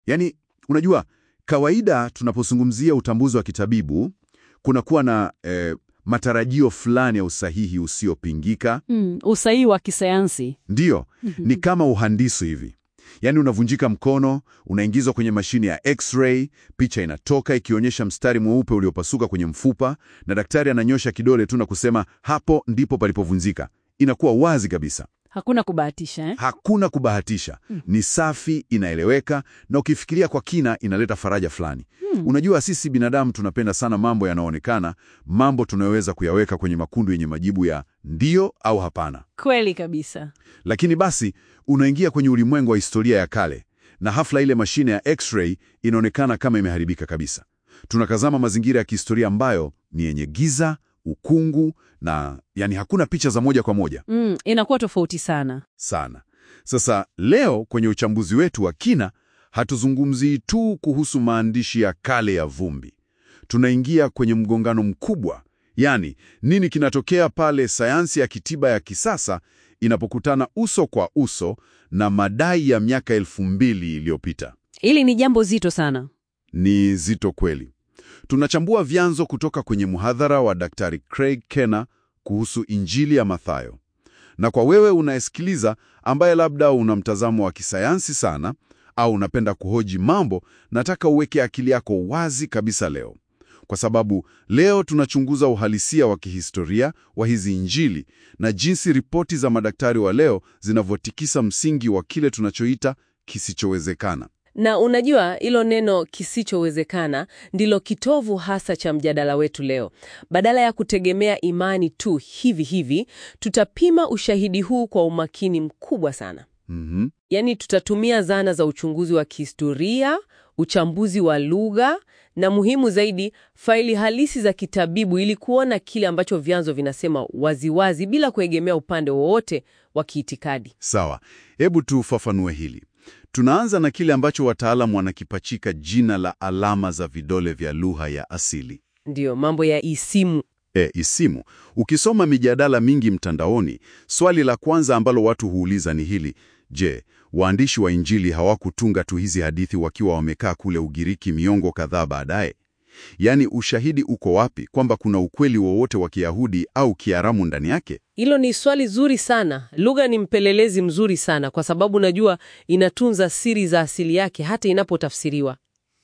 Yaani, unajua kawaida tunapozungumzia utambuzi wa kitabibu kunakuwa na eh, matarajio fulani ya usahihi usiopingika. Mm, usahihi wa kisayansi. Ndiyo, ni kama uhandisi hivi. Yaani unavunjika mkono, unaingizwa kwenye mashine ya x-ray, picha inatoka ikionyesha mstari mweupe uliopasuka kwenye mfupa, na daktari ananyosha kidole tu na kusema hapo ndipo palipovunjika. Inakuwa wazi kabisa. Hakuna kubahatisha eh? Hakuna kubahatisha, ni safi, inaeleweka, na ukifikiria kwa kina inaleta faraja fulani. Unajua, sisi binadamu tunapenda sana mambo yanayoonekana, mambo tunayoweza kuyaweka kwenye makundu yenye majibu ya ndiyo au hapana. Kweli kabisa. Lakini basi unaingia kwenye ulimwengu wa historia ya kale, na hafla ile mashine ya x-ray inaonekana kama imeharibika kabisa. Tunakazama mazingira ya kihistoria ambayo ni yenye giza, ukungu na yani hakuna picha za moja kwa moja Mm, inakuwa tofauti sana. sana. Sasa leo kwenye uchambuzi wetu wa kina, hatuzungumzii tu kuhusu maandishi ya kale ya vumbi. Tunaingia kwenye mgongano mkubwa, yaani nini kinatokea pale sayansi ya kitiba ya kisasa inapokutana uso kwa uso na madai ya miaka elfu mbili iliyopita. Hili ni jambo zito sana. Ni zito kweli. Tunachambua vyanzo kutoka kwenye mhadhara wa Daktari Craig Kenna kuhusu Injili ya Mathayo. Na kwa wewe unayesikiliza, ambaye labda una mtazamo wa kisayansi sana au unapenda kuhoji mambo, nataka uweke akili yako wazi kabisa leo, kwa sababu leo tunachunguza uhalisia wa kihistoria wa hizi Injili na jinsi ripoti za madaktari wa leo zinavyotikisa msingi wa kile tunachoita kisichowezekana. Na unajua hilo neno kisichowezekana ndilo kitovu hasa cha mjadala wetu leo. Badala ya kutegemea imani tu hivi hivi, tutapima ushahidi huu kwa umakini mkubwa sana. Mhm. Yaani tutatumia zana za uchunguzi wa kihistoria, uchambuzi wa lugha na muhimu zaidi, faili halisi za kitabibu ili kuona kile ambacho vyanzo vinasema waziwazi bila kuegemea upande wowote wa kiitikadi. Sawa, hebu tufafanue hili. Tunaanza na kile ambacho wataalamu wanakipachika jina la alama za vidole vya lugha ya asili. Ndiyo, mambo ya isimu. E, isimu. Ukisoma mijadala mingi mtandaoni, swali la kwanza ambalo watu huuliza ni hili: je, waandishi wa Injili hawakutunga tu hizi hadithi wakiwa wamekaa kule Ugiriki miongo kadhaa baadaye? Yaani, ushahidi uko wapi kwamba kuna ukweli wowote wa Kiyahudi au Kiaramu ndani yake? Hilo ni swali zuri sana. Lugha ni mpelelezi mzuri sana, kwa sababu najua inatunza siri za asili yake hata inapotafsiriwa.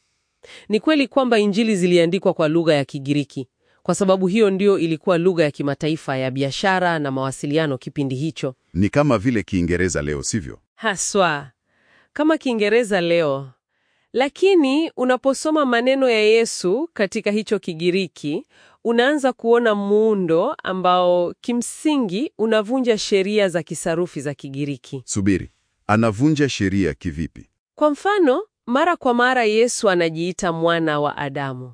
Ni kweli kwamba Injili ziliandikwa kwa lugha ya Kigiriki, kwa sababu hiyo ndio ilikuwa lugha ya kimataifa ya biashara na mawasiliano kipindi hicho. Ni kama vile Kiingereza leo, sivyo? Haswa kama Kiingereza leo. Lakini unaposoma maneno ya Yesu katika hicho Kigiriki, unaanza kuona muundo ambao kimsingi unavunja sheria za kisarufi za Kigiriki. Subiri, anavunja sheria kivipi? Kwa mfano, mara kwa mara Yesu anajiita mwana wa Adamu.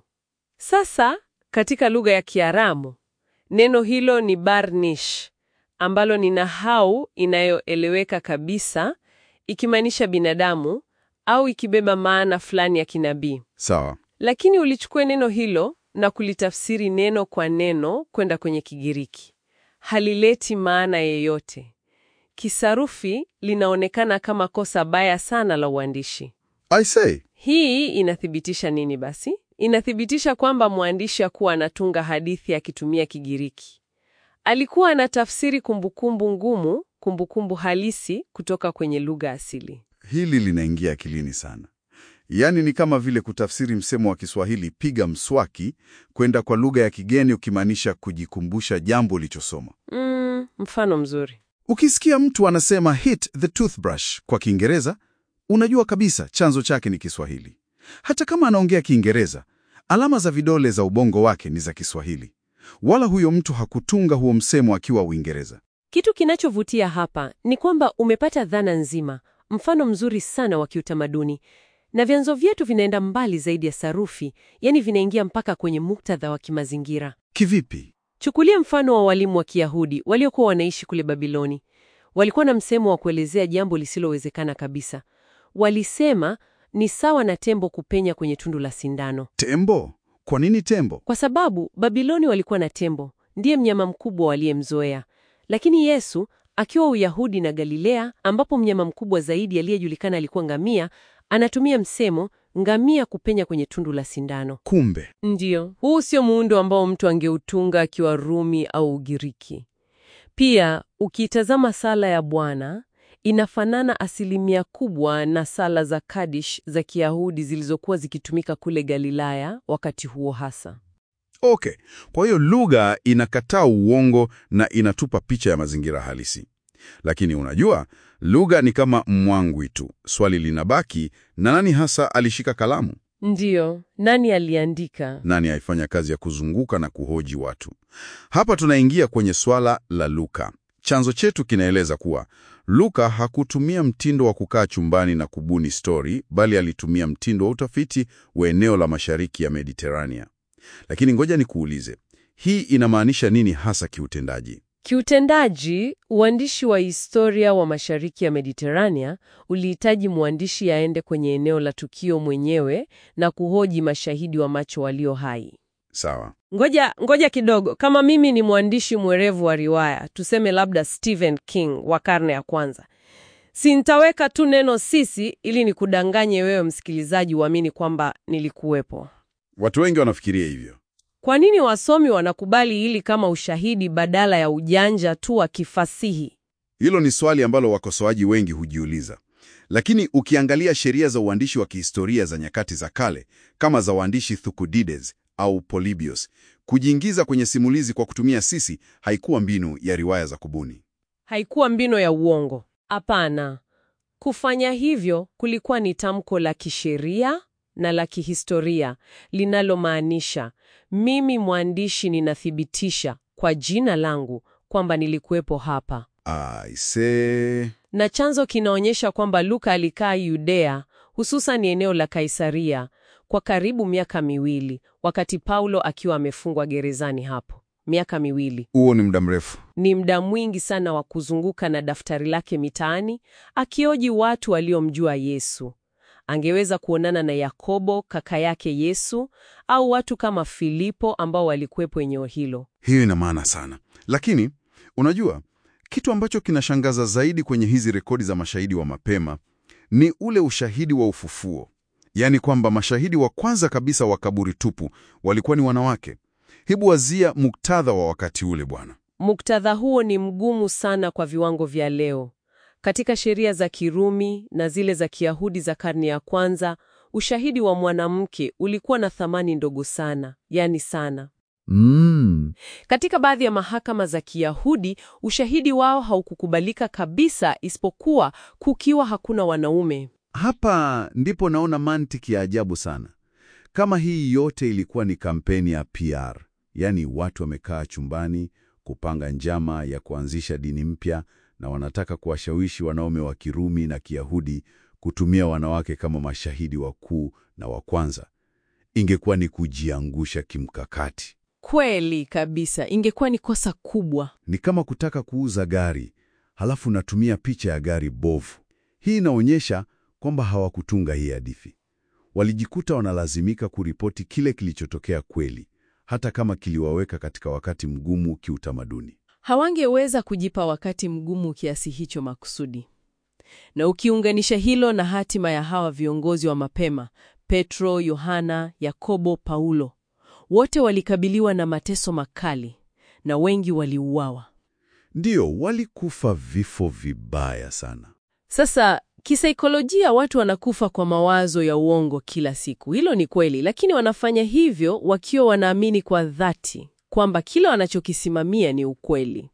Sasa katika lugha ya Kiaramu, neno hilo ni barnish, ambalo ni nahau inayoeleweka kabisa, ikimaanisha binadamu au ikibeba maana fulani ya kinabii. Sawa. Lakini ulichukue neno hilo na kulitafsiri neno kwa neno kwenda kwenye Kigiriki, halileti maana yeyote. Kisarufi linaonekana kama kosa baya sana la uandishi. I say, Hii inathibitisha nini basi? Inathibitisha kwamba mwandishi hakuwa anatunga hadithi akitumia Kigiriki. Alikuwa anatafsiri kumbukumbu ngumu, kumbukumbu halisi kutoka kwenye lugha asili. hili linaingia akilini sana. Yaani ni kama vile kutafsiri msemo wa Kiswahili piga mswaki kwenda kwa lugha ya kigeni ukimaanisha kujikumbusha jambo ulichosoma. Mm, mfano mzuri. Ukisikia mtu anasema hit the toothbrush kwa Kiingereza, unajua kabisa chanzo chake ni Kiswahili. Hata kama anaongea Kiingereza, alama za vidole za ubongo wake ni za Kiswahili. Wala huyo mtu hakutunga huo msemo akiwa Uingereza. Kitu kinachovutia hapa ni kwamba umepata dhana nzima, mfano mzuri sana wa kiutamaduni, na vyanzo vyetu vinaenda mbali zaidi ya sarufi, yaani vinaingia mpaka kwenye muktadha wa kimazingira. Kivipi? Chukulia mfano wa walimu wa Kiyahudi waliokuwa wanaishi kule Babiloni. Walikuwa na msemo wa kuelezea jambo lisilowezekana kabisa. Walisema ni sawa na tembo kupenya kwenye tundu la sindano, Tembo? Kwa nini tembo? kwa sababu Babiloni walikuwa na tembo, ndiye mnyama mkubwa waliyemzoea. Lakini Yesu akiwa Uyahudi na Galilea, ambapo mnyama mkubwa zaidi aliyejulikana alikuwa ngamia, anatumia msemo ngamia kupenya kwenye tundu la sindano. Kumbe Ndiyo, huu sio muundo ambao mtu angeutunga akiwa Rumi au Ugiriki. Pia ukiitazama sala ya Bwana inafanana asilimia kubwa na sala za Kadish za Kiyahudi zilizokuwa zikitumika kule Galilaya wakati huo hasa. Okay, kwa hiyo lugha inakataa uongo na inatupa picha ya mazingira halisi. Lakini unajua, lugha ni kama mwangwi tu. Swali linabaki, na nani hasa alishika kalamu? Ndiyo, nani aliandika? Nani aifanya kazi ya kuzunguka na kuhoji watu? Hapa tunaingia kwenye swala la Luka. Chanzo chetu kinaeleza kuwa Luka hakutumia mtindo wa kukaa chumbani na kubuni stori, bali alitumia mtindo wa utafiti wa eneo la mashariki ya Mediterania. Lakini ngoja nikuulize, hii inamaanisha nini hasa kiutendaji? Kiutendaji, uandishi wa historia wa mashariki ya Mediterania ulihitaji mwandishi aende kwenye eneo la tukio mwenyewe na kuhoji mashahidi wa macho walio hai. Sawa. Ngoja, ngoja kidogo. Kama mimi ni mwandishi mwerevu wa riwaya, tuseme labda Stephen King wa karne ya kwanza, si nitaweka tu neno sisi ili nikudanganye wewe msikilizaji uamini kwamba nilikuwepo. Watu wengi wanafikiria hivyo. Kwa nini wasomi wanakubali hili kama ushahidi badala ya ujanja tu wa kifasihi? Hilo ni swali ambalo wakosoaji wengi hujiuliza. Lakini ukiangalia sheria za uandishi wa kihistoria za nyakati za kale, kama za waandishi Thukydides au Polybius, kujiingiza kwenye simulizi kwa kutumia sisi haikuwa mbinu ya riwaya za kubuni. Haikuwa mbino ya uongo. Hapana, kufanya hivyo kulikuwa ni tamko la kisheria na la kihistoria linalomaanisha mimi mwandishi ninathibitisha kwa jina langu kwamba nilikuwepo hapa, Aise, na chanzo kinaonyesha kwamba Luka alikaa Yudea, hususan eneo la Kaisaria kwa karibu miaka miwili, wakati Paulo akiwa amefungwa gerezani hapo. Miaka miwili huo ni muda mrefu. ni muda mwingi sana wa kuzunguka na daftari lake mitaani akioji watu waliomjua Yesu. Angeweza kuonana na Yakobo kaka yake Yesu au watu kama Filipo ambao walikuwepo eneo hilo. Hiyo ina maana sana. Lakini unajua, kitu ambacho kinashangaza zaidi kwenye hizi rekodi za mashahidi wa mapema ni ule ushahidi wa ufufuo, yaani kwamba mashahidi wa kwanza kabisa wa kaburi tupu walikuwa ni wanawake. Hebu wazia muktadha wa wakati ule bwana. Muktadha huo ni mgumu sana kwa viwango vya leo. Katika sheria za Kirumi na zile za Kiyahudi za karne ya kwanza, ushahidi wa mwanamke ulikuwa na thamani ndogo sana, yani sana. Mm. Katika baadhi ya mahakama za Kiyahudi, ushahidi wao haukukubalika kabisa isipokuwa kukiwa hakuna wanaume. Hapa ndipo naona mantiki ya ajabu sana. Kama hii yote ilikuwa ni kampeni ya PR, yaani watu wamekaa chumbani kupanga njama ya kuanzisha dini mpya na wanataka kuwashawishi wanaume wa Kirumi na Kiyahudi kutumia wanawake kama mashahidi wakuu na wa kwanza, ingekuwa ni kujiangusha kimkakati. Kweli kabisa, ingekuwa ni kosa kubwa. Ni kama kutaka kuuza gari halafu natumia picha ya gari bovu. Hii inaonyesha kwamba hawakutunga hii hadithi. Walijikuta wanalazimika kuripoti kile kilichotokea kweli, hata kama kiliwaweka katika wakati mgumu kiutamaduni. Hawangeweza kujipa wakati mgumu kiasi hicho makusudi. Na ukiunganisha hilo na hatima ya hawa viongozi wa mapema, Petro, Yohana, Yakobo, Paulo, wote walikabiliwa na mateso makali na wengi waliuawa. Ndiyo, walikufa vifo vibaya sana. Sasa kisaikolojia, watu wanakufa kwa mawazo ya uongo kila siku. Hilo ni kweli, lakini wanafanya hivyo wakiwa wanaamini kwa dhati kwamba kila wanachokisimamia ni ukweli.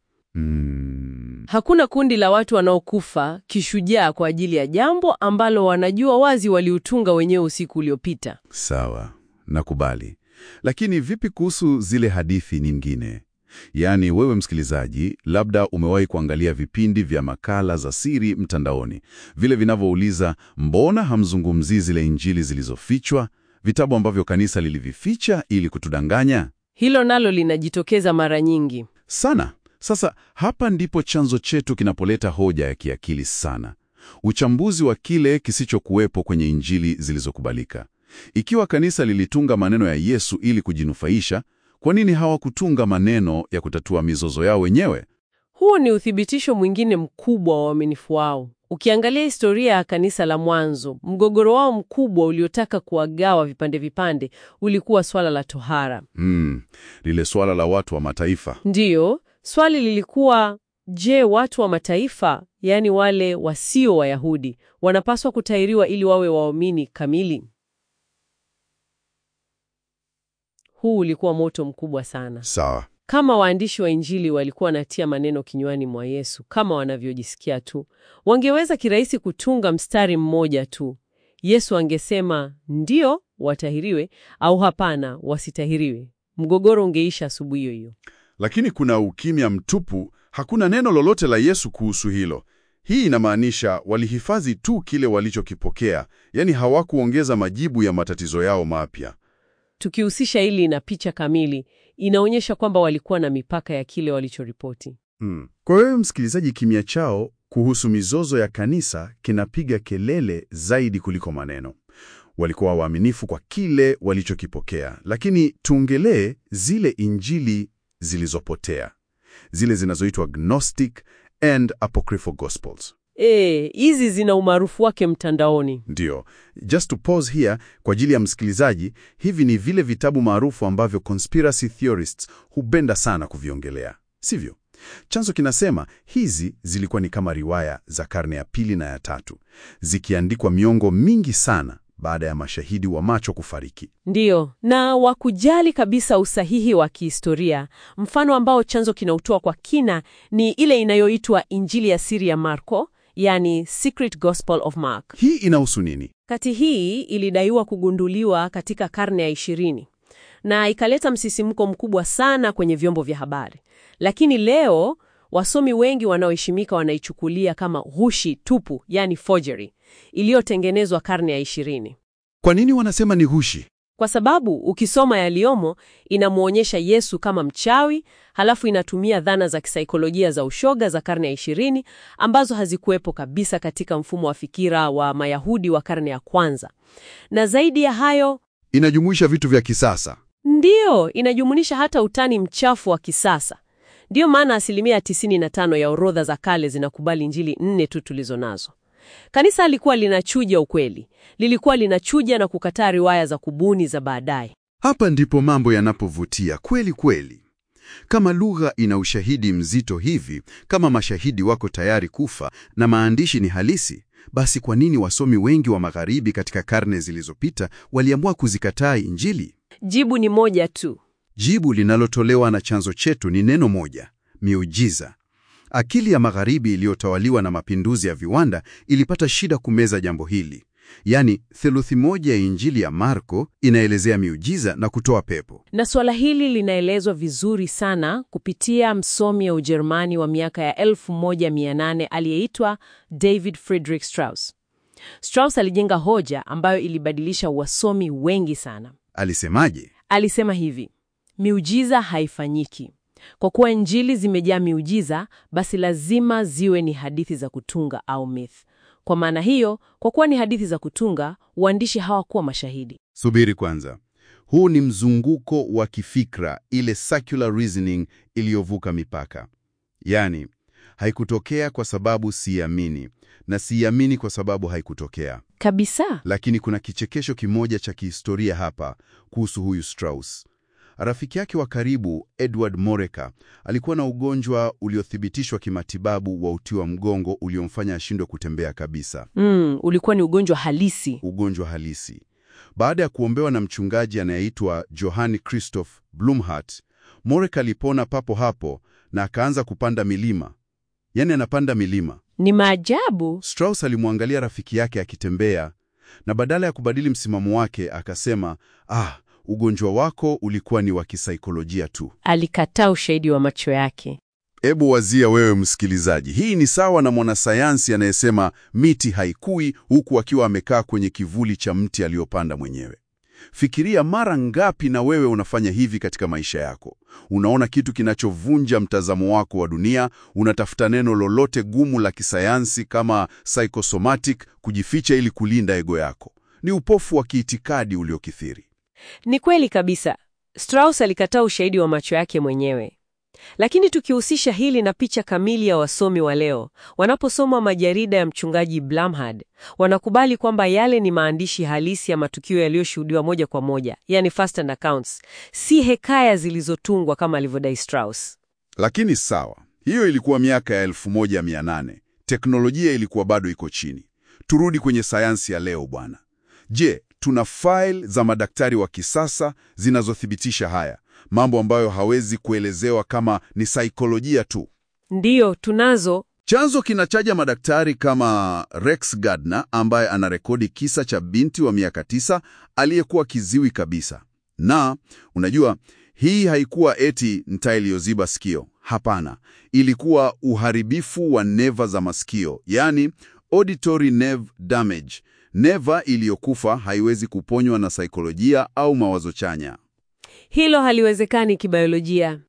Mm. Hakuna kundi la watu wanaokufa kishujaa kwa ajili ya jambo ambalo wanajua wazi waliutunga wenyewe usiku uliopita. Sawa, nakubali. Lakini vipi kuhusu zile hadithi nyingine? Yaani wewe msikilizaji, labda umewahi kuangalia vipindi vya makala za siri mtandaoni, vile vinavyouliza mbona hamzungumzii zile injili zilizofichwa, vitabu ambavyo kanisa lilivificha ili kutudanganya Hilo nalo linajitokeza mara nyingi. sana. Sasa hapa ndipo chanzo chetu kinapoleta hoja ya kiakili sana, uchambuzi wa kile kisichokuwepo kwenye injili zilizokubalika. Ikiwa kanisa lilitunga maneno ya Yesu ili kujinufaisha, kwa nini hawakutunga maneno ya kutatua mizozo yao wenyewe? Huo ni uthibitisho mwingine mkubwa wa uaminifu wao. Ukiangalia historia ya kanisa la mwanzo, mgogoro wao mkubwa uliotaka kuwagawa vipande vipande ulikuwa swala la tohara. Hmm, lile swala la watu wa mataifa. Ndiyo, swali lilikuwa je, watu wa mataifa, yaani wale wasio Wayahudi, wanapaswa kutahiriwa ili wawe waumini kamili? Huu ulikuwa moto mkubwa sana. Sawa. Kama waandishi wa Injili walikuwa wanatia maneno kinywani mwa Yesu kama wanavyojisikia tu, wangeweza kirahisi kutunga mstari mmoja tu. Yesu angesema ndio watahiriwe au hapana wasitahiriwe. Mgogoro ungeisha asubuhi hiyo hiyo. Lakini kuna ukimya mtupu, hakuna neno lolote la Yesu kuhusu hilo. Hii inamaanisha walihifadhi tu kile walichokipokea, yaani hawakuongeza majibu ya matatizo yao mapya. Tukihusisha hili na picha kamili, inaonyesha kwamba walikuwa na mipaka ya kile walichoripoti. Hmm. Kwa wewe msikilizaji, kimya chao kuhusu mizozo ya kanisa kinapiga kelele zaidi kuliko maneno. Walikuwa waaminifu kwa kile walichokipokea, lakini tuongelee zile injili zilizopotea, zile zinazoitwa Gnostic and Apocryphal Gospels. Eh, hizi zina umaarufu wake mtandaoni. Ndiyo, just to pause here kwa ajili ya msikilizaji, hivi ni vile vitabu maarufu ambavyo conspiracy theorists hupenda sana kuviongelea, sivyo? Chanzo kinasema hizi zilikuwa ni kama riwaya za karne ya pili na ya tatu, zikiandikwa miongo mingi sana baada ya mashahidi wa macho kufariki. Ndiyo, na wakujali kabisa usahihi wa kihistoria. Mfano ambao chanzo kinautoa kwa kina ni ile inayoitwa Injili ya siri ya Marko, yani Secret Gospel of Mark. Hii inahusu nini? Kati hii ilidaiwa kugunduliwa katika karne ya ishirini na ikaleta msisimko mkubwa sana kwenye vyombo vya habari, lakini leo wasomi wengi wanaoheshimika wanaichukulia kama ghushi tupu, yani forgery iliyotengenezwa karne ya ishirini. Kwa nini wanasema ni ghushi? Kwa sababu ukisoma yaliyomo inamwonyesha Yesu kama mchawi, halafu inatumia dhana za kisaikolojia za ushoga za karne ya ishirini ambazo hazikuwepo kabisa katika mfumo wa fikira wa Mayahudi wa karne ya kwanza. Na zaidi ya hayo, Inajumuisha vitu vya kisasa. ndiyo inajumunisha hata utani mchafu wa kisasa. Ndiyo maana asilimia 95 ya orodha za kale zinakubali Injili nne tu tulizo nazo. Kanisa lilikuwa linachuja ukweli, lilikuwa linachuja na kukataa riwaya za kubuni za baadaye. Hapa ndipo mambo yanapovutia kweli kweli. Kama lugha ina ushahidi mzito hivi, kama mashahidi wako tayari kufa na maandishi ni halisi, basi kwa nini wasomi wengi wa Magharibi katika karne zilizopita waliamua kuzikataa Injili? Jibu ni moja tu. Jibu linalotolewa na chanzo chetu ni neno moja: miujiza. Akili ya Magharibi iliyotawaliwa na mapinduzi ya viwanda ilipata shida kumeza jambo hili. Yaani, theluthi moja ya Injili ya Marko inaelezea miujiza na kutoa pepo. Na suala hili linaelezwa vizuri sana kupitia msomi wa Ujerumani wa miaka ya 1800 aliyeitwa David Friedrich Strauss. Strauss alijenga hoja ambayo ilibadilisha wasomi wengi sana. Alisemaje? Alisema hivi: miujiza haifanyiki. Kwa kuwa Injili zimejaa miujiza, basi lazima ziwe ni hadithi za kutunga au myth. Kwa maana hiyo, kwa kuwa ni hadithi za kutunga, waandishi hawakuwa mashahidi. Subiri kwanza. Huu ni mzunguko wa kifikra, ile circular reasoning iliyovuka mipaka. Yaani, haikutokea kwa sababu siamini na siamini kwa sababu haikutokea. Kabisa. Lakini kuna kichekesho kimoja cha kihistoria hapa kuhusu huyu Strauss. Rafiki yake wa karibu Edward Moreka alikuwa na ugonjwa uliothibitishwa kimatibabu wa uti wa mgongo uliomfanya ashindwe kutembea kabisa, Mm, ulikuwa ni ugonjwa halisi. ugonjwa halisi. Baada ya kuombewa na mchungaji anayeitwa Johann Christoph Blumhardt, Moreka alipona papo hapo na akaanza kupanda milima, yaani anapanda milima. Ni maajabu. Strauss alimwangalia rafiki yake akitembea na badala ya kubadili msimamo wake akasema, ah, ugonjwa wako ulikuwa ni wa kisaikolojia tu. Alikataa ushahidi wa macho yake. Ebu wazia wewe msikilizaji, hii ni sawa na mwanasayansi anayesema miti haikui huku akiwa amekaa kwenye kivuli cha mti aliyopanda mwenyewe. Fikiria mara ngapi na wewe unafanya hivi katika maisha yako. Unaona kitu kinachovunja mtazamo wako wa dunia, unatafuta neno lolote gumu la kisayansi kama psychosomatic kujificha ili kulinda ego yako. Ni upofu wa kiitikadi uliokithiri. Ni kweli kabisa. Strauss alikataa ushahidi wa macho yake mwenyewe. Lakini tukihusisha hili na picha kamili ya wasomi wa leo, wanaposoma majarida ya mchungaji Blumhard, wanakubali kwamba yale ni maandishi halisi ya matukio yaliyoshuhudiwa moja kwa moja, yani first hand accounts, si hekaya zilizotungwa kama alivyodai Strauss. Lakini sawa, hiyo ilikuwa miaka ya 1800. Teknolojia ilikuwa bado iko chini. Turudi kwenye sayansi ya leo bwana. Je, tuna file za madaktari wa kisasa zinazothibitisha haya, mambo ambayo hawezi kuelezewa kama ni saikolojia tu? Ndiyo, tunazo. Chanzo kinachaja madaktari kama Rex Gardner ambaye anarekodi kisa cha binti wa miaka tisa aliyekuwa kiziwi kabisa. Na unajua, hii haikuwa eti nta iliyoziba sikio. Hapana, ilikuwa uharibifu wa neva za masikio, yani auditory nerve damage. Neva iliyokufa haiwezi kuponywa na saikolojia au mawazo chanya. Hilo haliwezekani kibiolojia.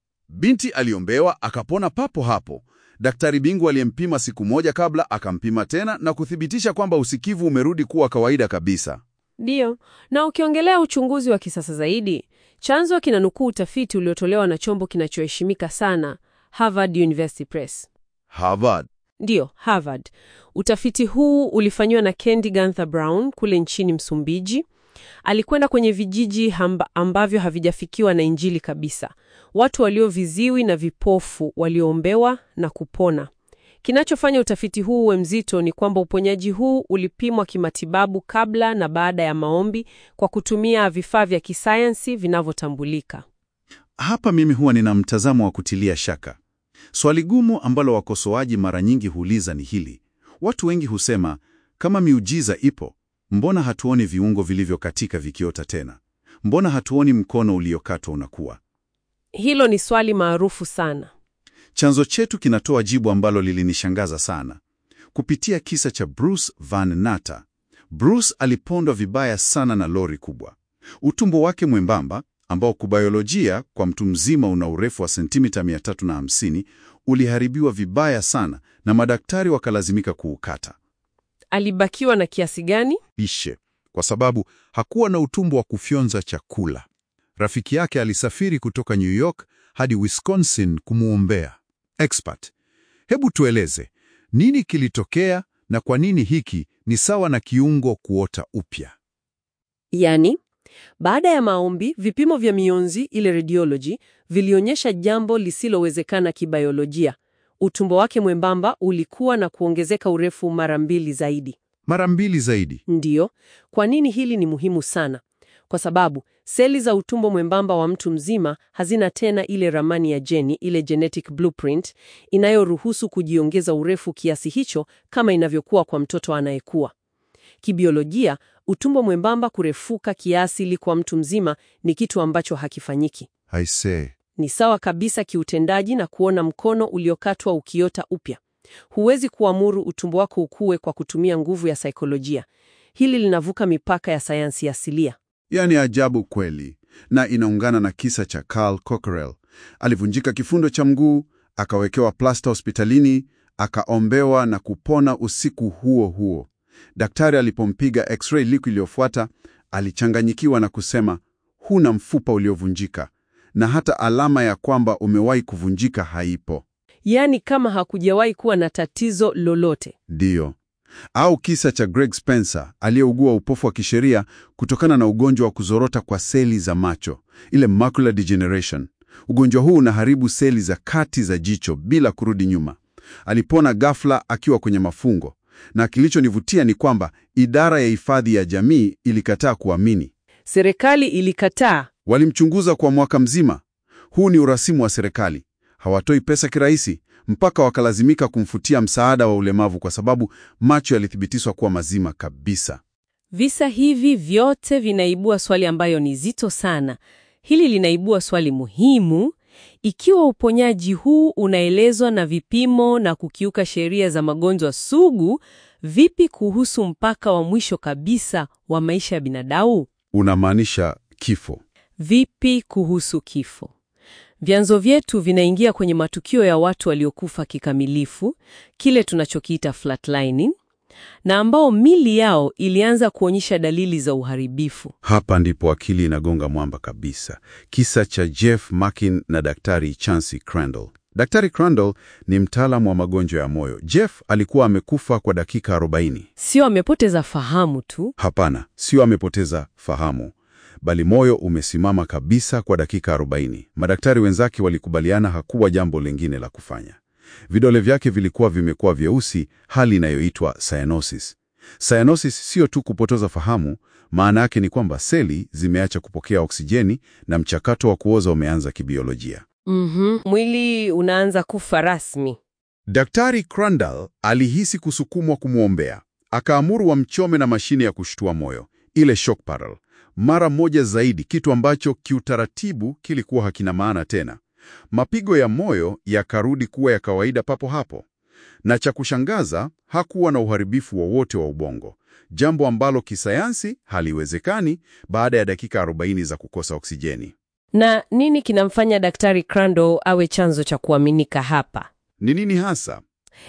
Binti aliombewa akapona papo hapo. Daktari bingwa aliyempima siku moja kabla akampima tena na kuthibitisha kwamba usikivu umerudi kuwa kawaida kabisa. Ndiyo, na ukiongelea uchunguzi wa kisasa zaidi, chanzo kinanukuu utafiti uliotolewa na chombo kinachoheshimika sana, Harvard University Press. Harvard. Ndiyo, Harvard. Utafiti huu ulifanywa na Kendi Ganther Brown kule nchini Msumbiji. Alikwenda kwenye vijiji hamba, ambavyo havijafikiwa na Injili kabisa, watu walioviziwi na vipofu walioombewa na kupona. Kinachofanya utafiti huu uwe mzito ni kwamba uponyaji huu ulipimwa kimatibabu kabla na baada ya maombi kwa kutumia vifaa vya kisayansi vinavyotambulika. Hapa mimi huwa nina mtazamo wa kutilia shaka. Swali gumu ambalo wakosoaji mara nyingi huuliza ni hili. Watu wengi husema, kama miujiza ipo, mbona hatuoni viungo vilivyokatika vikiota tena? Mbona hatuoni mkono uliokatwa unakuwa? Hilo ni swali maarufu sana. Chanzo chetu kinatoa jibu ambalo lilinishangaza sana. Kupitia kisa cha Bruce Van Natta. Bruce alipondwa vibaya sana na lori kubwa. Utumbo wake mwembamba ambao kubiolojia kwa mtu mzima una urefu wa sentimita 350 uliharibiwa vibaya sana na madaktari wakalazimika kuukata. Alibakiwa na kiasi gani? Lishe, kwa sababu hakuwa na utumbo wa kufyonza chakula. Rafiki yake alisafiri kutoka New York hadi Wisconsin kumwombea. Expert, hebu tueleze nini kilitokea na kwa nini hiki ni sawa na kiungo kuota upya? Yaani, baada ya maombi, vipimo vya mionzi, ile radiology, vilionyesha jambo lisilowezekana kibiolojia. Utumbo wake mwembamba ulikuwa na kuongezeka urefu mara mbili zaidi. Mara mbili zaidi. Ndiyo. Kwa nini hili ni muhimu sana? Kwa sababu seli za utumbo mwembamba wa mtu mzima hazina tena ile ramani ya jeni, ile genetic blueprint inayoruhusu kujiongeza urefu kiasi hicho kama inavyokuwa kwa mtoto anayekua. Kibiolojia, utumbo mwembamba kurefuka kiasi ili kwa mtu mzima ni kitu ambacho hakifanyiki. I say. Ni sawa kabisa kiutendaji na kuona mkono uliokatwa ukiota upya. Huwezi kuamuru utumbo wako ukue kwa kutumia nguvu ya saikolojia. Hili linavuka mipaka ya sayansi asilia. Yaani ajabu kweli, na inaungana na kisa cha Carl Cockerell. Alivunjika kifundo cha mguu, akawekewa plasta hospitalini, akaombewa na kupona usiku huo huo. Daktari alipompiga x-ray liku iliyofuata, alichanganyikiwa na kusema, huna mfupa uliovunjika na hata alama ya kwamba umewahi kuvunjika haipo. Yaani kama hakujawahi kuwa na tatizo lolote. Ndiyo. Au kisa cha Greg Spencer aliyeugua upofu wa kisheria kutokana na ugonjwa wa kuzorota kwa seli za macho, ile macular degeneration. Ugonjwa huu unaharibu seli za kati za jicho bila kurudi nyuma. Alipona ghafla akiwa kwenye mafungo, na kilichonivutia ni kwamba idara ya hifadhi ya jamii ilikataa kuamini. Serikali ilikataa. Walimchunguza kwa mwaka mzima. Huu ni urasimu wa serikali. Hawatoi pesa kirahisi, mpaka wakalazimika kumfutia msaada wa ulemavu kwa sababu macho yalithibitishwa kuwa mazima kabisa. Visa hivi vyote vinaibua swali ambayo ni zito sana. Hili linaibua swali muhimu. Ikiwa uponyaji huu unaelezwa na vipimo na kukiuka sheria za magonjwa sugu, vipi kuhusu mpaka wa mwisho kabisa wa maisha ya binadamu? Unamaanisha kifo? Vipi kuhusu kifo? Vyanzo vyetu vinaingia kwenye matukio ya watu waliokufa kikamilifu, kile tunachokiita flatlining. na ambao mili yao ilianza kuonyesha dalili za uharibifu. Hapa ndipo akili inagonga mwamba kabisa. Kisa cha Jeff Makin na Daktari Chancy Crandall. Daktari Crandall ni mtaalamu wa magonjwa ya moyo. Jeff alikuwa amekufa kwa dakika 40. Sio amepoteza fahamu tu. Hapana, sio amepoteza fahamu, bali moyo umesimama kabisa kwa dakika 40. Madaktari wenzake walikubaliana hakuwa jambo lingine la kufanya. Vidole vyake vilikuwa vimekuwa vyeusi, hali inayoitwa cyanosis. Cyanosis sio tu kupoteza fahamu, maana yake ni kwamba seli zimeacha kupokea oksijeni na mchakato wa kuoza umeanza kibiolojia. Mhm, mwili unaanza kufa rasmi. Daktari Crandall alihisi kusukumwa kumwombea, akaamuru wamchome na mashine ya kushtua moyo, ile shock paddle, mara moja zaidi, kitu ambacho kiutaratibu kilikuwa hakina maana tena. Mapigo ya moyo yakarudi kuwa ya kawaida papo hapo, na cha kushangaza, hakuwa na uharibifu wowote wa, wa ubongo, jambo ambalo kisayansi haliwezekani baada ya dakika 40 za kukosa oksijeni. Na nini kinamfanya Daktari Crandall awe chanzo cha kuaminika hapa? Ni nini hasa?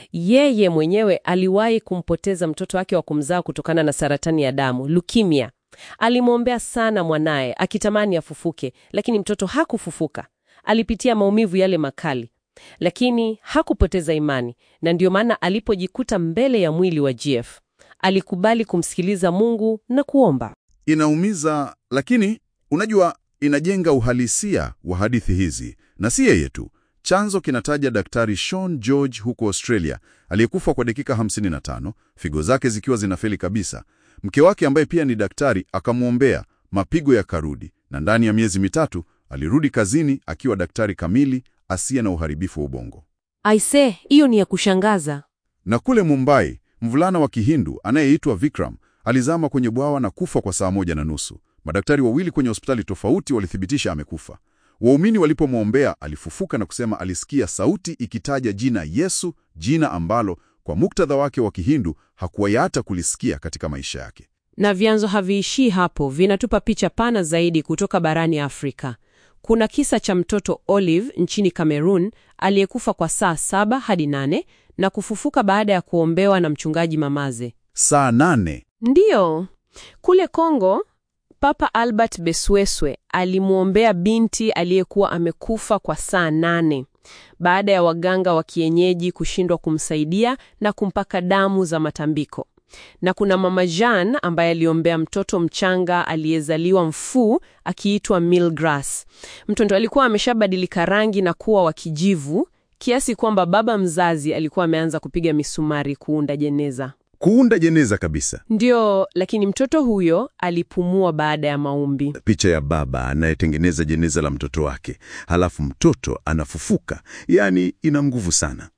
Yeye mwenyewe aliwahi kumpoteza mtoto wake wa kumzaa kutokana na saratani ya damu, leukemia. Alimwombea sana mwanaye akitamani afufuke, lakini mtoto hakufufuka. Alipitia maumivu yale makali, lakini hakupoteza imani, na ndio maana alipojikuta mbele ya mwili wa Jeff alikubali kumsikiliza Mungu na kuomba. Inaumiza, lakini unajua, inajenga uhalisia wa hadithi hizi, na si yeye tu. Chanzo kinataja Daktari Sean George huko Australia, aliyekufa kwa dakika 55, figo zake zikiwa zinafeli kabisa. Mke wake ambaye pia ni daktari akamwombea, mapigo yakarudi, na ndani ya miezi mitatu alirudi kazini akiwa daktari kamili asiye na uharibifu wa ubongo. Aise, hiyo ni ya kushangaza. Na kule Mumbai, mvulana wa Kihindu anayeitwa Vikram alizama kwenye bwawa na kufa kwa saa moja na nusu. Madaktari wawili kwenye hospitali tofauti walithibitisha amekufa. Waumini walipomwombea alifufuka na kusema alisikia sauti ikitaja jina Yesu, jina ambalo kwa muktadha wake wa Kihindu hakuwahi hata kulisikia katika maisha yake. Na vyanzo haviishii hapo, vinatupa picha pana zaidi kutoka barani Afrika. Kuna kisa cha mtoto Olive nchini Cameroon aliyekufa kwa saa saba hadi nane na kufufuka baada ya kuombewa na mchungaji mamaze. Saa nane. Ndiyo, kule Kongo Papa Albert Besweswe alimwombea binti aliyekuwa amekufa kwa saa nane baada ya waganga wa kienyeji kushindwa kumsaidia na kumpaka damu za matambiko. Na kuna mama Jean ambaye aliombea mtoto mchanga aliyezaliwa mfuu akiitwa Milgras. Mtoto alikuwa ameshabadilika rangi na kuwa wa kijivu kiasi kwamba baba mzazi alikuwa ameanza kupiga misumari kuunda jeneza. Kuunda jeneza kabisa. Ndio, lakini mtoto huyo alipumua baada ya maombi. Picha ya baba anayetengeneza jeneza la mtoto wake, halafu mtoto anafufuka, yaani ina nguvu sana.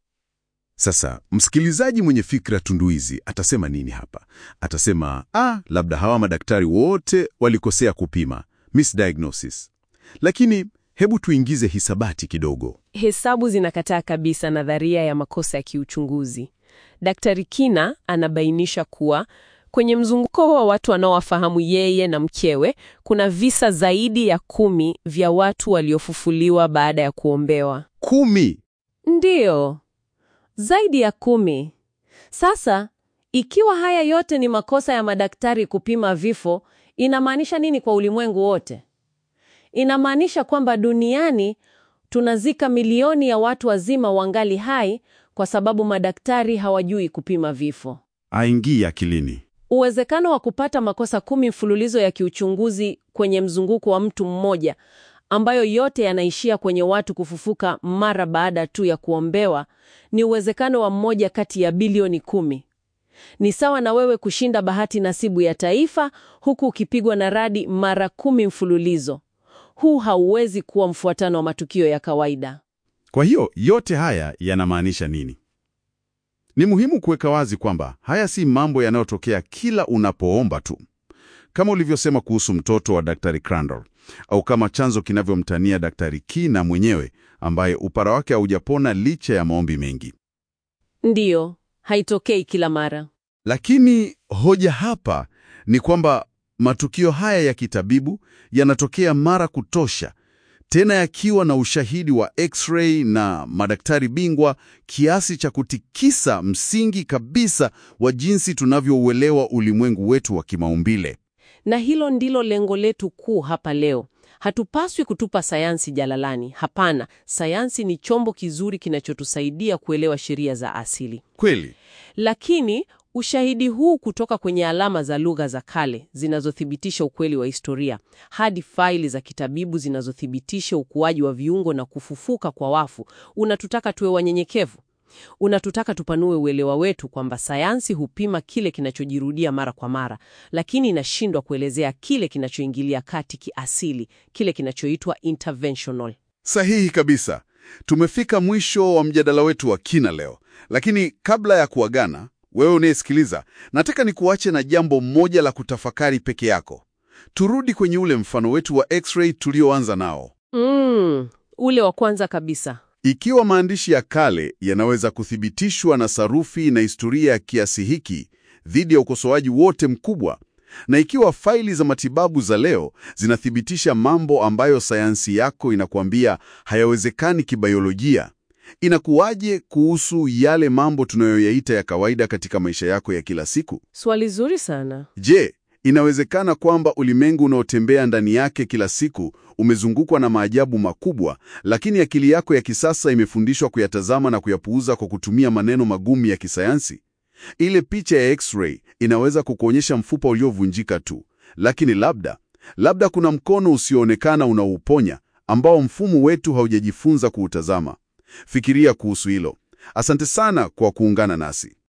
Sasa msikilizaji mwenye fikra tunduizi atasema nini hapa? Atasema ah, labda hawa madaktari wote walikosea kupima, misdiagnosis. Lakini hebu tuingize hisabati kidogo. Hesabu zinakataa kabisa nadharia ya makosa ya kiuchunguzi. Daktari Kina anabainisha kuwa kwenye mzunguko wa watu wanaowafahamu yeye na mkewe kuna visa zaidi ya kumi vya watu waliofufuliwa baada ya kuombewa. Kumi. Ndiyo, zaidi ya kumi. Sasa ikiwa haya yote ni makosa ya madaktari kupima vifo, inamaanisha nini kwa ulimwengu wote? Inamaanisha kwamba duniani tunazika milioni ya watu wazima wangali hai kwa sababu madaktari hawajui kupima vifo. Aingii akilini. Uwezekano wa kupata makosa kumi mfululizo ya kiuchunguzi kwenye mzunguko wa mtu mmoja, ambayo yote yanaishia kwenye watu kufufuka mara baada tu ya kuombewa, ni uwezekano wa mmoja kati ya bilioni kumi. Ni sawa na wewe kushinda bahati nasibu ya taifa huku ukipigwa na radi mara kumi mfululizo. Huu hauwezi kuwa mfuatano wa matukio ya kawaida. Kwa hiyo yote haya yanamaanisha nini? Ni muhimu kuweka wazi kwamba haya si mambo yanayotokea kila unapoomba tu, kama ulivyosema kuhusu mtoto wa Daktari Crandall, au kama chanzo kinavyomtania Daktari Kina mwenyewe ambaye upara wake haujapona licha ya maombi mengi. Ndiyo, haitokei kila mara. Lakini hoja hapa ni kwamba matukio haya ya kitabibu yanatokea mara kutosha, tena yakiwa na ushahidi wa x-ray na madaktari bingwa kiasi cha kutikisa msingi kabisa wa jinsi tunavyouelewa ulimwengu wetu wa kimaumbile. Na hilo ndilo lengo letu kuu hapa leo. Hatupaswi kutupa sayansi jalalani. Hapana, sayansi ni chombo kizuri kinachotusaidia kuelewa sheria za asili. Kweli. Lakini ushahidi huu kutoka kwenye alama za lugha za kale zinazothibitisha ukweli wa historia hadi faili za kitabibu zinazothibitisha ukuaji wa viungo na kufufuka kwa wafu unatutaka tuwe wanyenyekevu. Unatutaka tupanue uelewa wetu kwamba sayansi hupima kile kinachojirudia mara kwa mara, lakini inashindwa kuelezea kile kinachoingilia kati kiasili, kile kinachoitwa interventional. Sahihi kabisa. Tumefika mwisho wa mjadala wetu wa kina leo, lakini kabla ya kuagana, wewe unayesikiliza, nataka nikuache na jambo moja la kutafakari peke yako. Turudi kwenye ule mfano wetu wa x-ray tulioanza nao. Mm, ule wa kwanza kabisa. Ikiwa maandishi ya kale yanaweza kuthibitishwa na sarufi na historia ya kiasi hiki dhidi ya ukosoaji wote mkubwa, na ikiwa faili za matibabu za leo zinathibitisha mambo ambayo sayansi yako inakuambia hayawezekani kibiolojia, inakuwaje kuhusu yale mambo tunayoyaita ya kawaida katika maisha yako ya kila siku? Swali zuri sana. Je, inawezekana kwamba ulimwengu unaotembea ndani yake kila siku umezungukwa na maajabu makubwa, lakini akili yako ya kisasa imefundishwa kuyatazama na kuyapuuza kwa kutumia maneno magumu ya kisayansi? Ile picha ya x-ray inaweza kukuonyesha mfupa uliovunjika tu, lakini labda labda kuna mkono usioonekana unaouponya ambao mfumo wetu haujajifunza kuutazama. Fikiria kuhusu hilo. Asante sana kwa kuungana nasi.